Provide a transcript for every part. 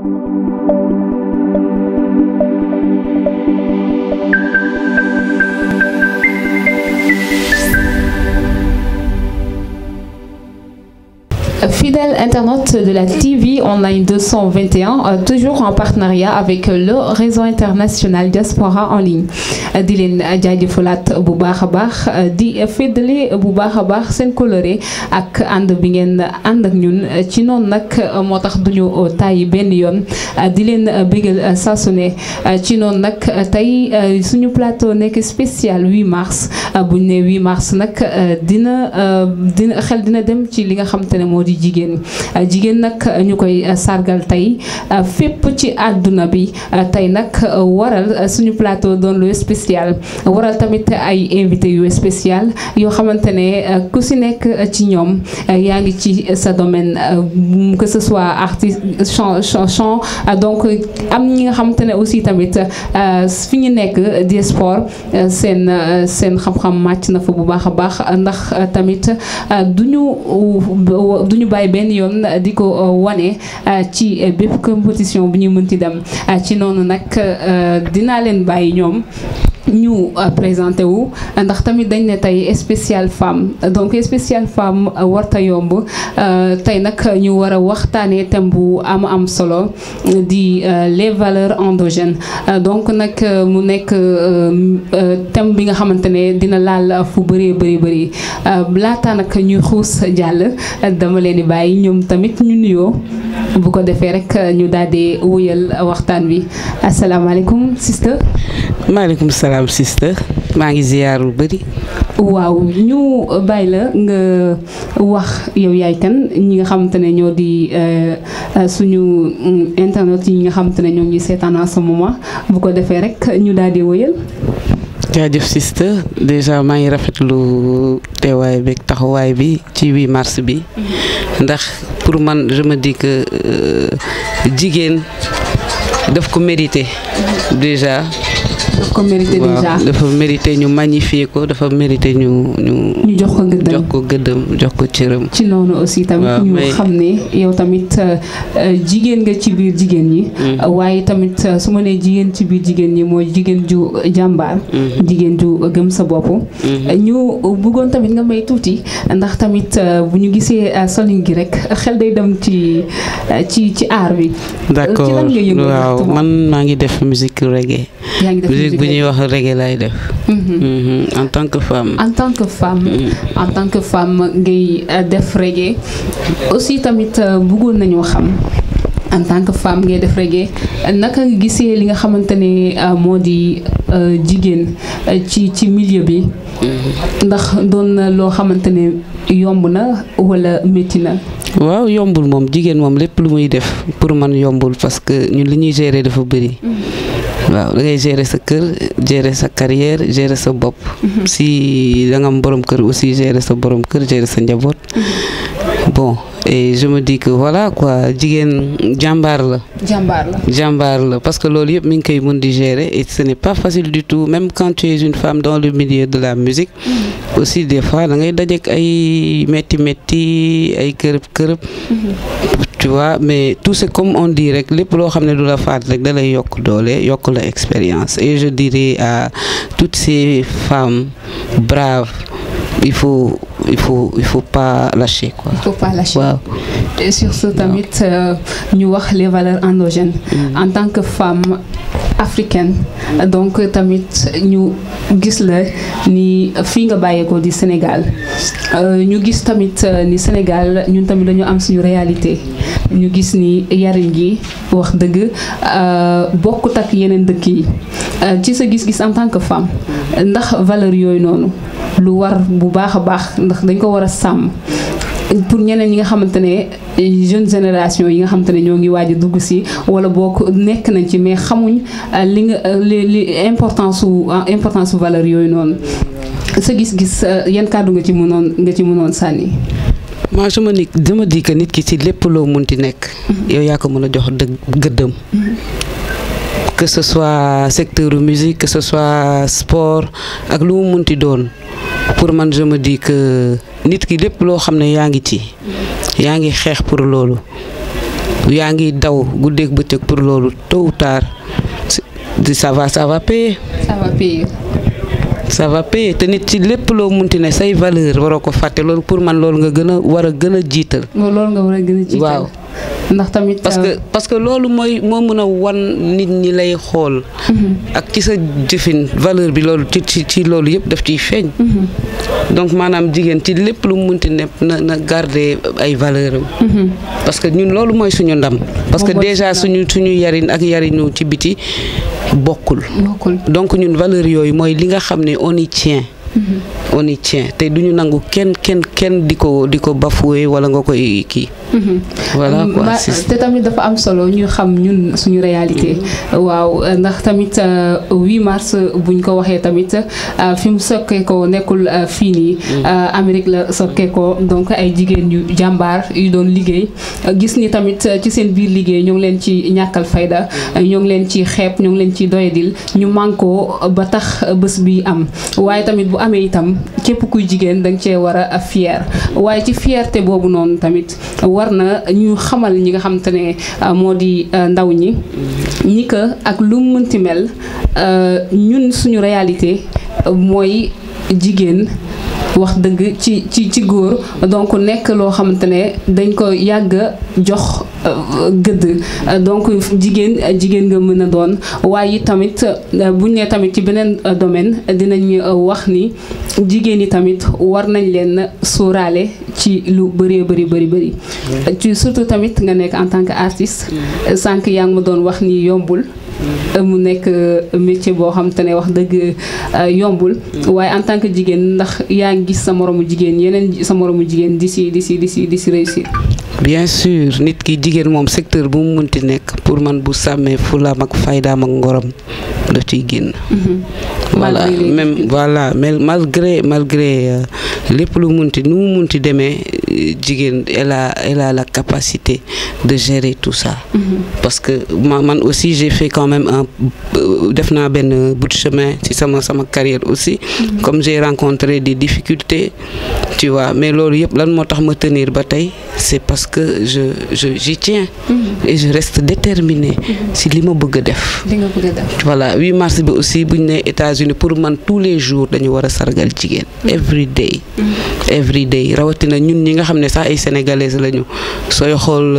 Fidèle internaute de la TV Online 221, euh, toujours en partenariat avec le réseau international Diaspora en ligne di leen jaajëfalaat bu baax a baax di féddale bu baax a baax seen coloré ak ànd bi ngeen ànd ak ñun ci noonu nag moo tax duñu tàyyi benn yoon di leen bégal saa su ne ci noonu nag tey suñu plateau nekk spécial 8 mars bu ñu nee 8 mars nag dina dina xel dina dem ci li nga xam te ne moo di jigéen jigéen nag ñu koy sargal tey fépp ci àdduna bi tey nag waral suñu plateau doon lu spécial waral tamit ay invité yu spécial yoo xamante ne ku si nekk ci ñoom yaa ngi ci sa domaine que ce soit artiste chant chant donc am ñi nga xamante ne aussi tamit fi ñu nekk di sport seen seen xam-xam màcc na fa bu baax a baax ndax tamit duñu duñu bàyyi benn yoon di ko wane ci bépp compétition bu ñuy mënti dem ci noonu nag dinaa leen bàyyi ñoom ñu présenté wu ndax tamit dañ ne tey spécial femme donc spécial femme warta yomb tey nag ñu war a waxtaanee thème bu am am solo di les valeurs endogènes donc nag mu nekk thème bi nga xamante ne dina laal fu bëree bëri bëri laata nag ñuy xuus jàll dama leen di bàyyi ñoom tamit ñu nuyoo bu ko defee rek ñu daal di wuyal waxtaan wi asalaamaaleykum sister maaleykum salaam sister maa ngi ziyaar lu bëri. waaw ñu bàyyi la nga wax yow yaay kan ñi nga xamante ne ñoo di suñu internet yi nga xamante ne ñoo ngi seetaan en ce moment bu ko defee rek ñu daal di wëyal. jaajëf sister déjà maa ngi rafetlu teewaay beeg taxawaay bi ci 8 mars bi ndax pour man je me dis que jigéen daf ko mérité déjà. daf ko mérité déjà dafa mérité ñu magnifier ko dafa mérité ñu ñu. ñu jox ko gëddëm jox ko gëddëm jox ko cëram. ci noonu aussi tamit ñu xam ne yow tamit jigéen nga ci biir jigéen ñi. waaye tamit su ma nee jigéen ci biir jigéen ñi mooy jigéen ju jàmbaar. jigéen ju gëm sa bopp. ñu bëggoon tamit nga may tuuti ndax tamit bu ñu gisee solin gi rek xel day dem ci ci ci aar bi. d'accord waaw man maa ngi def musique reggae. yaa ngi def musique bu ñuy wax reggae lay def. en tant que femme. en tant que femme en tant que femme ngay def reggae aussi tamit bëggoon nañoo xam en tant que femme ngay def reggae naka nga gisee li nga xamante ne moo di jigéen ci ci milieu bi. ndax doon na loo xamante ne yomb na walla métti na. waaw yombul moom jigéen moom lépp lu muy def pour man yombul parce que ñun li ñuy gérer dafa bëri. waaw da ngay gérer sa kër gérer sa carrière gérer sa bopp. si da nga am borom kër aussi gérer sa borom kër gérer sa njaboot. bon et je me dis que voilà quoi jigéen jàmbaar la. jàmbaar la jàmbaar la parce que loolu yëpp mi ngi koy mën di gérer et ce n'est pas facile du tout même quand tu es une femme dans le milieu de la musique. aussi des fois da ngay dajeek ay métti métti ay kërëb kërëb. tu vois mais tout c'est comme on dit rek lépp loo xam ne du la faat rek da lay yokk doole yokk la expérience et je dirais à toutes ces femmes braves il faut il faut il faut pas lâcher quoi. il faut pas lâcher waaw. et sur ce tamit ñu wax les valeurs endogènes. en tant que femme africaine. donc tamit ñu gis la ni fii nga bàyyeekoo di Sénégal ñu gis tamit ni Sénégal ñun tamit dañu am suñu réalité. ñu gis ni yariñ gi wax dëgg bokkut ak yeneen dëkk yi ci sa gis-gis en tant que femme ndax valeur yooyu noonu lu war bu baax a baax ndax dañ ko war a sàmm pour ñeneen ñi nga xamante ne jeune génération yi nga xamante ne ñoo ngi waaj a dugg si wala bokk nekk nañ ci mais xamuñ li nga li li importance su importance su valeur yooyu noonu sa gis-gis yan kàddu nga ci mënoon nga ci mënoon sànni. moi je me dis je me dis que nit ki ci lépp loo munti nekk. yow yaa ko mën a jox dëgg gëddëm. que ce soit secteur musique que ce soit sport ak lu mu munti doon pour man je me dis que nit ki lépp loo xam ne yaa ngi ci yaa ngi xeex pour loolu yaa ngi daw guddeeg bëccëg pour loolu tôt ou tard ça va ça va payer. ça va payer. ça va payer te nit ci lépp loo munti ne say valeur waroo ko fàtte loolu pour man loolu nga gën a war a gën a jiital. loolu nga war a gën a jiital. waaw ndax tamit. parce que parce que loolu mooy moo mën a wan nit ñi lay xool. ak ci sa jëfin valeur bi loolu ci ci ci loolu yëpp daf ciy feeñ. donc maanaam jigéen ci lépp lu mu munti ne na na garder ay valeur am. parce que ñun loolu mooy suñu ndam. parce que déjà suñu suñu yarin ak yarinu ci biti bokkul. bokkul donc ñun valeur yooyu mooy li nga xam ne on y tient. on y tient te duñu nangu kenn kenn kenn di ko di ko bafoué wala nga koy kii. voilà quoi te tamit dafa am solo ñu xam ñun suñu réalité. waaw ndax tamit 8 mars buñ ko waxee tamit fi mu sokkee ko nekkul fii nii. Amérique la sokkee ko donc ay jigéen yu jàmbaar yu doon liggéey gis ni tamit ci seen biir liggéey ñoo ngi leen ci ñàkkal fayda ñoo ngi leen ci xeeb ñoo ngi leen ci doyadil ñu mànkoo ba tax bés bi am waaye tamit bu amee itam képp kuy jigéen danga cee war a fier waaye ci fierté boobu noonu tamit war na ñu xamal ñi nga xam te ne moo di ndaw ñi ñi que ak lu mënti mel ñun suñu réalité mooy jigéen wax dëgg ci ci ci góor donc nekk loo xamante ne dañ ko yàgg jox gëdd donc jigéen jigéen nga mën a doon waaye tamit buñ ne tamit ci beneen domaine dinañ wax ni jigéen yi tamit war nañ leen sóoraale ci lu bëree bëri bëri bëri ci surtout tamit nga nekk en tant que artiste sànq yaa ngi ma doon wax ni yombul mu nekk métier boo xam te ne wax dëgg yombul waaye en tant que jigéen ndax yaa ngi gis sa moromu jigéen yeneen sa moromu jigéen di si di si di si di si réussir bien sûr nit ki jigéen moom secteur bu mu munti nekk pour man bu sàmmee fulaam ak faydaam ak ngorom daf ciy génn voilà même voilà mais malgré malgré lépp lu munti nu mu munti demee jigéen elle a elle a la capacité de gérer tout ça parce que man aussi j'ai fait quand même un def naa benn bout de chemin ci sama sama carrière aussi comme j'ai rencontré des difficultés tu vois mais loolu yëpp lan moo tax ma tenir ba tey c'est parce que je je j'y tiens et je reste déterminée si li ma bëgg a def voilà 8 mars bi aussi buñ ne États-Unis pour man tous les jours dañu war a sargal jigéen every day every day rawatina ñun ñi nga xam ne sax ay sénégalaises lañu sooy xool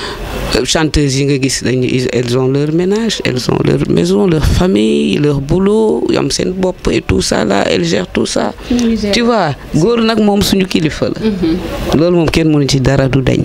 chanteuses yi nga gis dañu elles ont leur ménage elles ont leur maison leur famille leur boulot yam seen bopp et tout ça là elles gèrent tout ça tu vois góor nag moom suñu kilifa la loolu moom kenn mënu ci dara du dañ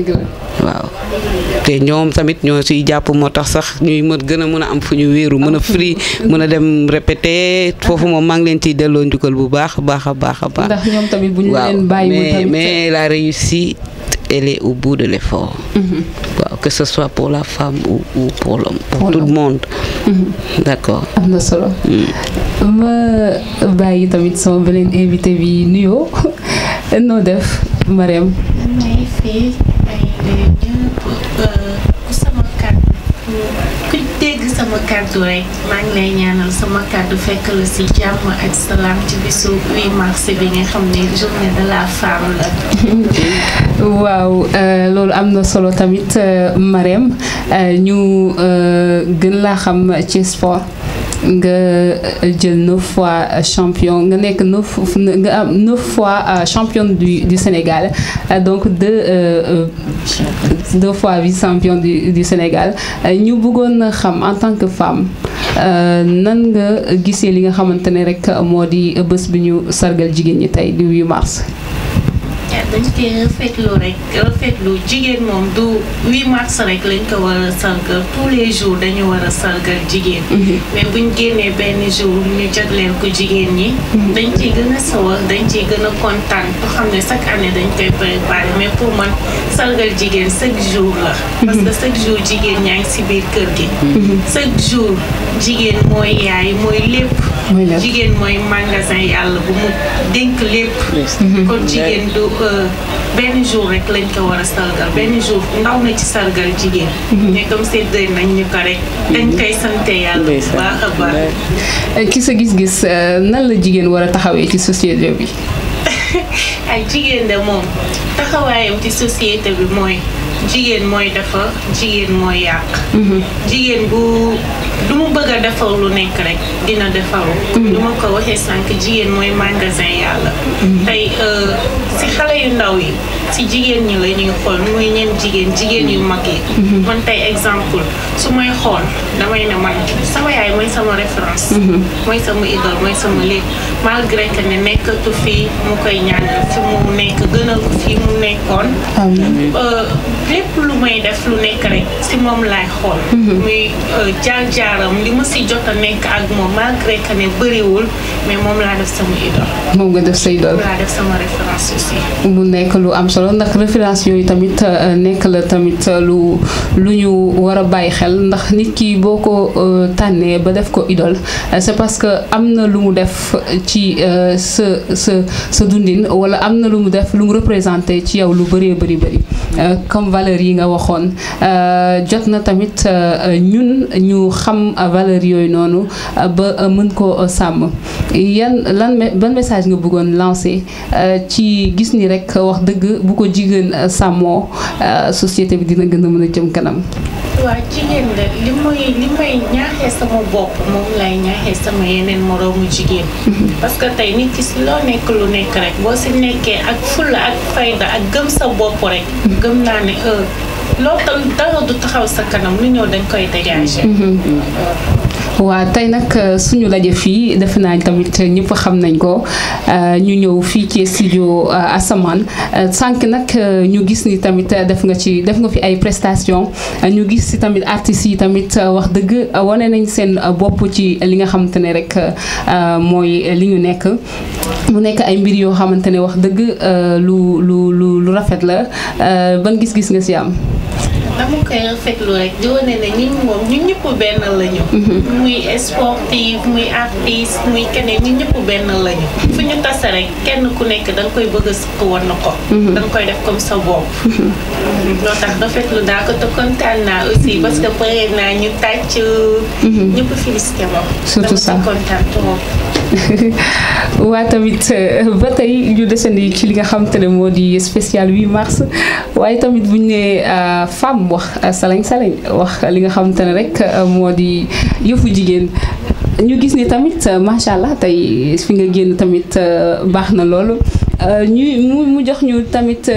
waaw te ñoom tamit ñoo ciy jàpp moo tax sax ñuy mën gën a mën a am fu ñu wéeru mën a free mën a dem répéter foofu moom maa ngi leen ciy delloo njukkal bu baax a baax a baax a baax. ndax ñoom tamit bu ñu waaw leen bàyyi mais mais la réussite elle est au bout de l'effort. waaw que ce soit pour la femme ou ou pour l'homme pour tout le monde. d'accord. am na solo. ma bàyyi tamit sama beneen invité bi nuyoo noo def Mariam. may fii ay ñëpp ku sama kàddu ku dégg sama kàddu rek maa ngi lay ñaanal sama kàddu fekk la ci jàmm ak salaam ci bisu 8 mars bi nga xam ne journée de la femme la. waaw loolu am na solo tamit Mariam ñu gën laa xam ci sport. nga jël neuf fois champion nga nekk neuf nga am neuf fois championne du du Sénégal donc deux deux fois vice champion du du Sénégal ñu bëggoon xam en tant que femme nan nga gisee li nga xamante ne rek moo di bés bi ñu sargal jigéen ñi tey du 8 mars. dañ koy rafetlu rek rafetlu jigéen moom du 8 mars rek lañ ko war a sargal tous les jours dañu war a sargal jigéen mais buñ génnee benn jour ñu jagleel ko jigéen ñi dañ ciy gën a sawar dañ ciy gën a kontaan boo xam ne chaque année dañ koy préparer mais pour man sargal jigéen chaque jour la parce que chaque jour jigéen ñaa ngi si biir kër gi chaque jour jigéen mooy yaay mooy lépp jigéen mooy magasin yàlla bu mu dénk lépp kon jigéen du benn jour rek lañ ko war a sargal benn jour ndaw na ci sargal jigéen mais comme séddale nañ ñu ko rek dañ koy sante yàlla bu baax a baax ci sa gis-gis nan la jigéen war a taxawee ci société bi ay jigéen de moom taxawaayam ci société bi mooy jigéen mooy defar jigéen mooy yàq jigéen bu du mu bëgg a defar lu nekk rek dina defaru du ma ko waxee sànq jigéen mooy magasin yàlla tey si xale yu ndaw yi si jigéen ñi la ñuy xool muy ñeen jigéen jigéen yu mag yi man tey exemple su may xool damay ne man sama yaay mooy sama référence mooy sama idole mooy sama lépp malgré que ne nekkatu fii mu koy ñaanal fi mu nekk gënal ko fii mu nekkoon lépp lu may def lu nekk rek si moom laay xool muy jaar-jaaram li ma si jot a nekk ak moom malgré que ne bëriwul mais moom laa def sama idole moom nga def sa idole laa def sama référence aussi mu nekk lu am solo ndax référence yooyu tamit nekk la tamit lu lu ñu war a bàyyi xel ndax nit ki boo ko tànnee ba def ko idole c'est parce que am na lu mu def ci sa sa sa dundin wala am na lu mu def lu mu représenté ci yow lu bëree bëri bëri comme valeur yi nga waxoon jot na tamit ñun ñu xam valeur yooyu noonu ba mën ko sàmm yan lan ban message nga bëggoon lancer ci gis ni rek wax dëgg bu ko jigéen sàmmoo société bi dina gën a mën a jëm kanam. waaw jigéen la li may li may ñaaxee sama bopp moom lay ñaaxee sama yeneen moroomu jigéen. parce que tey nit ki si loo nekk lu nekk rek boo si nekkee ak fulla ak fayda ak gëm sa bopp rek. gëm naa ne loo tam dara du taxaw sa kanam lu ñëw dañ koy dégager. waaw tey nag suñu laje fii defe naa tamit ñëpp xam nañ ko ñu ñëw fii ci studio Asamaan sànq nag ñu gis ni tamit def nga ci def nga fi ay prestation ñu gis si tamit artistes yi tamit wax dëgg wane nañ seen bopp ci li nga xamante ne rek mooy li ñu nekk mu nekk ay mbir yoo xamante ne wax dëgg lu lu lu lu rafet la ban gis-gis nga si am. dama koy rafetlu rek di wane ne ñun moom ñun ñëpp benn lañu. muy sportif muy artiste muy keneen ñun ñëpp benn lañu. fu ñu tase rek kenn ku nekk da nga koy bëgg a sukk woon na ko. da nga koy def comme sa bopp. loo tax rafetlu naa ko te kontaan naa aussi parce que pare naa ñu tàcc. ñëpp félicité ma. surtout ça dama si kontaan trop. waa tamit ba tey ñu desandi ci li nga xamante ne moo di spécial 8 mars waaye tamit bu ñu nee femme wax salañ salañ wax li nga xamante ne rek moo di yëfu jigéen ñu gis ni tamit macha allah tey fi nga génn tamit baax na loolu ñu mu mu jox ñu tamit.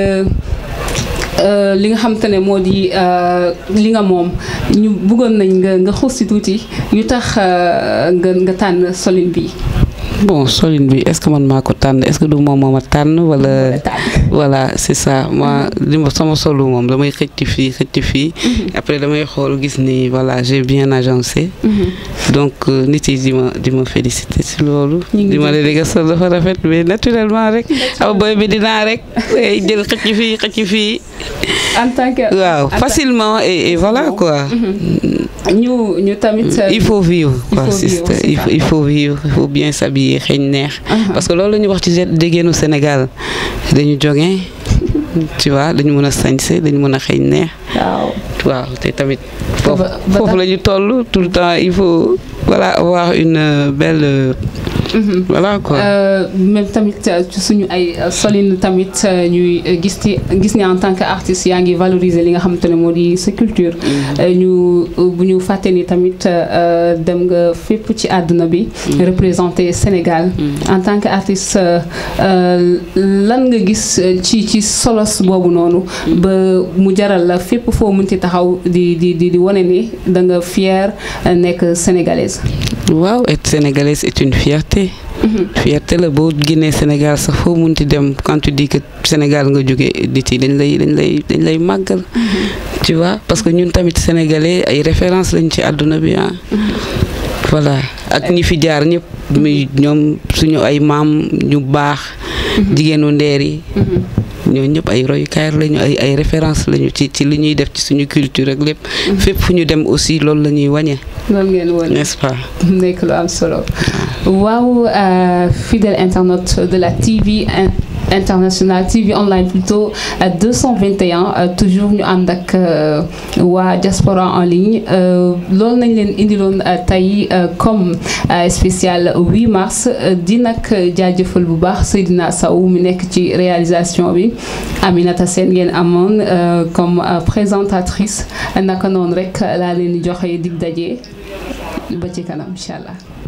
li nga xamante ne moo di li nga moom ñu bëggoon nañ nga nga xuus si tuuti yu tax nga nga tànn solin bi bon solin bi est-ce que man maa ko tànn est-ce que du moom moo ma tànn wala voilà c'est ça moi li ma sama solu moom damay xëcc fii xëcc fii après damay xool gis ni voilà j'ai bien agencé donc nit yi di ma di ma féliciter si loolu di ma ne nga sol dafa rafet mais naturellement rek aw boy bi dinaa rek jël xëcc fii xëcc fii en tant que waaw facilement et, et voilà quoi ñu ñu tamit il faut vivre quoi faut vivre, sister c'est il ça. faut il faut vivre il faut bien s'habiller xeeñ neex parce que loolu la ñuy wax ci jigéenu Sénégal dañu jóge tu vois dañu mën a sañse dañu mën a xeeñ neex waaw waaw te tamit foofu ba- ba foofu tax- la ñu toll tout le temps il faut voilà avoir une euh, belle euh, voilà quoi Euh, même tamit euh, ci suñu ay euh, solin tamit euh, ñuy euh, gis ci gis ni en tant que artiste yaa ngi valoriser li nga xamante ne moo di sa culture Euh, ñu euh, bu ñu fàtte ni tamit euh, dem nga fépp ci àdduna bi représenter Sénégal en tant que artiste euh, euh, lan nga gis euh, ci ci solos boobu noonu ba mu jaral la fépp foo mënti taxaw di di di di wane ni da nga fier euh, nekk sénégalaise waaw être sénégalaise est une fierté fierté la boo génnee Sénégal sax foo munti dem quand tu dis que Sénégal nga jóge nit yi dañ lay dañ lay dañ lay màggal tu vois parce que ñun tamit sénégalais ay référence lañ ci àdduna bi ah voilà ak ñi fi jaar ñëpp muy ñoom suñu ay maam ñu baax jigéenu ndeer yi ñoo ñëpp ay royukaay lañu ay ay référence lañu ci ci li ñuy def ci suñu culture ak lépp fépp fu ñu dem aussi loolu la ñuy wàññe loolu ngeen wane n'est-ce pas nekk lu am solo waaw euh, fidèle internaute de la TV in- international TV online plutôt 221 toujours ñu ànd ak waa diaspora en ligne loolu nañ leen indiloon tey comme spécial 8 mars di nag jaajëfal bu baax Seydina Sow mi nekk ci réalisation bi Aminata Sène ngeen amoon comme présentatrice naka noonu rek laa leen di joxe dig daje ba ci kanam incha allah.